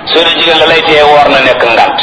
soo dee jigéen la lay tee woor na nekk ngant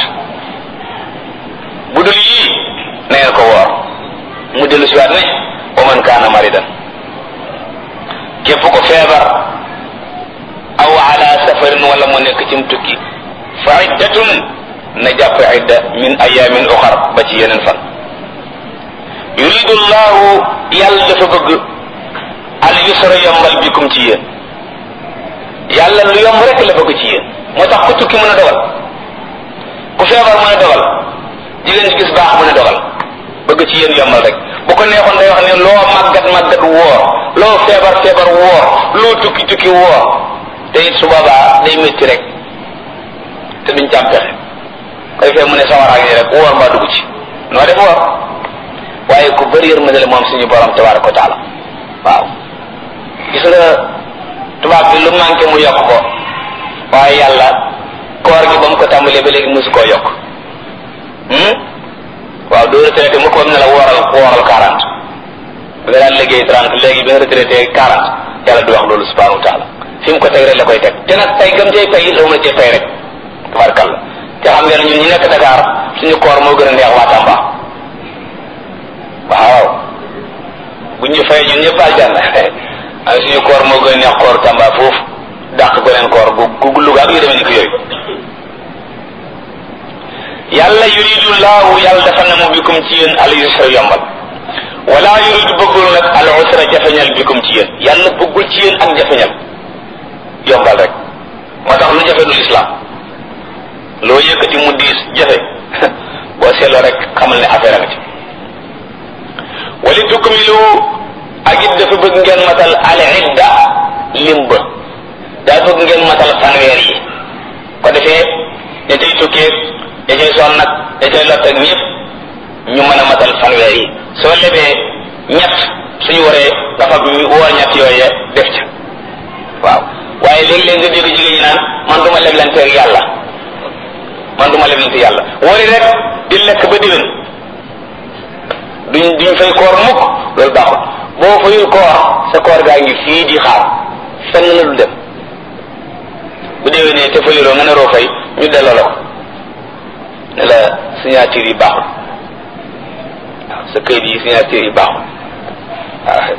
bu dul yii na ngeen ko woor mu dellu siwaat ne wa man kaana maridan képp ko feebar aw ala safarin wala mu nekk cim tukki fa iddatun na jàpp idda min ayamin uxar ba ci yeneen fan yuridu llahu yàlla dafa bëgg al yusra yombal bikum ci yéen yàlla lu yomb rek la bëgg ci yéen moo tax ku tukki mën a dogal ku feebar mën a dogal jigéen ci gis baax mën a dogal bëgg ci yéen yombal rek bu ko neexoon day wax ne loo màggat màggat woor loo feebar feebar woor loo tukki tukki woor te it su boobaa day métti rek te duñ càm pexe koy fee mu ne sawaraag yi rek woor mbaa dugg ci noo def woor waaye ku bëri yërmande la moom suñu borom tabaraka wa taala waaw gis nga tubaab bi lu manqué mu yokk ko waaye yàlla koor gi ba mu ko tàmbalee ba léegi mosu koo yokk waaw doo retraité mu ko am ne la wooral wooral quarante bi nga daan liggéey trente léegi bi nga retraité quarante yàlla du wax loolu subhanahu wa taala fi mu ko teg rek la koy teg te nag tey gam cay fay la mën a cee fay rek tabarkalla te xam ngeen ñun ñi nekk Dakar suñu koor moo gën a neex waa Tamba waaw bu ñu fay ñun ñëpp aljanna ay suñu koor moo gën a neex koor Tamba foofu dàq ko leen koor gu gu Louga ak yu demee ni ko yooyu yàlla yuridu laahu yàlla dafa na mu bikum ci yéen al yusra yombal wala yuridu bëggul nag al usra jafeñal bikum ci yéen yàlla bëggul ci yéen ak jafeñal yombal rek moo tax lu jafe du lislaam loo yëkkati mu diis jafe boo seetloo rek xamal ne affaire a nga ci wali tukmilu ak it dafa bëgg ngeen matal al idda lim ba daa bëgg ngeen matal fanweer yi ko defee ña cay tukkee ña cay sonn nag ña cay lott ak ñëpp ñu mën a matal fanweer yi soo lebee ñett suñu waree nga fab ñu woor ñett yooye def ca waaw waaye léegi-léegi nga dégg jigéen ñi naan man duma leblanteeg yàlla man duma leblante yàlla wari rek di lekk ba diwén duñ duñ fay koor mukk loolu baaxul boo fayul koor sa koor gaa ngi fii di xaar fenn la du dem bu déwénee te fayuloo nga naroo fay ñu delloo la ko ne la signature yi baaxul waaw sa këyit yi signature yi baaxul waaw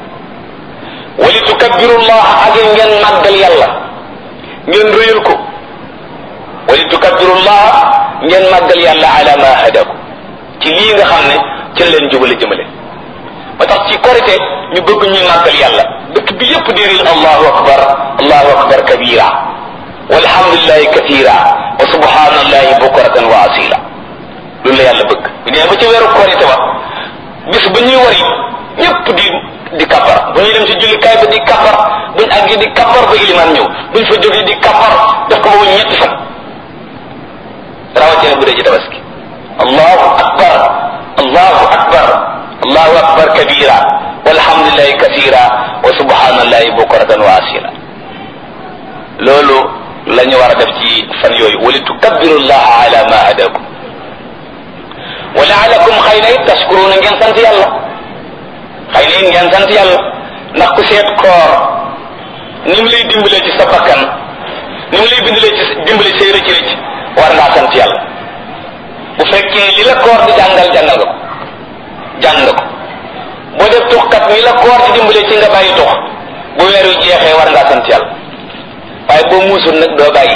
wali tukabbirullah ak ngeen màggal yàlla ngeen rëyal ko wali tukabbirullah ngeen màggal yàlla ala ma hadaku ci lii nga xam ne ci leen jubale jëmale ba tax ci korite ñu bëgg ñuy màggal yàlla dëkk bi yépp déeril allahu akbar allahu akbar kabira walhamdulillahi kathira wa subhanallahi bukratan wa asila loolu la yàlla bëgg bu nee ba ci weeru korite ba bis ba ñuy wari ñépp di di kabar bu ñuy dem ci jullikaay ba di kabar buñ àggee di kabar ba ilimaan ñëw buñ fa jógee di kabar def ko ba mu ñetti fan rawatina bu dee ci tabaski allahu akbar allahu akbar allahu akbar kabira walhamdulillahi kasira wa subhanallahi bukratan wa asila loolu la ñu war a def ci fan yooyu wali tukabbiru llaha ala ma hadakum wa laalakum xëy na it tashkuruna ngeen sant yàlla xëy na it ngeen sant yàlla ndax ku seet koor ni mu lay dimbalee ci sa bakkan ni mu lay bindalee ci dimbale say rëcc rëcc war ngaa sant yàlla bu fekkee li la koor di jàngal jàngal nga ko jàng nga ko boo def tuxkat ni la koor di dimbale ci nga bàyyi tux bu weer wi jeexee war ngaa sant yàlla waaye boo muusul nag doo bàyyi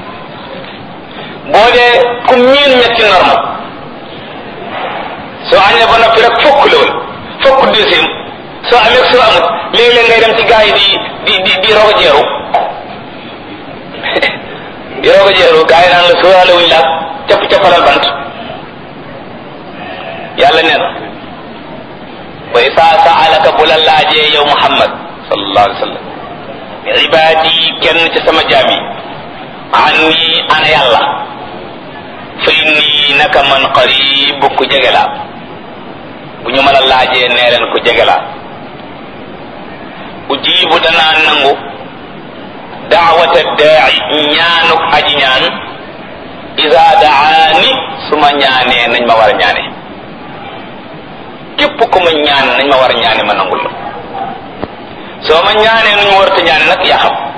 boo dee ku miin ñetti norme soo añee ba noppi rek fokk la woon fokk deuxième soo amee soo amut léeg-léeg ngay dem ci gars yi di di di di rogo jeeru di rogo jeeru gars yi naan la soo wuñ la capp cappalal bant yàlla nee na wa isa saalaka bu la laajee yow muhammad sallallahu alayhi wa sallam ibaadi kenn ci sama jaam yi anni ana yàlla fa inni naka man qarib ku jege laa bu ñu ma la laajee nee leen ku jege laa ujibu danaa nangu daawata daai ñaanuk aji ñaan isa daani su ma ñaanee nañ ma war a ñaane képp ku ma ñaan nañ ma war a ñaane ma nangul la soo ma ñaanee nuñ warta ñaane nag yaa xam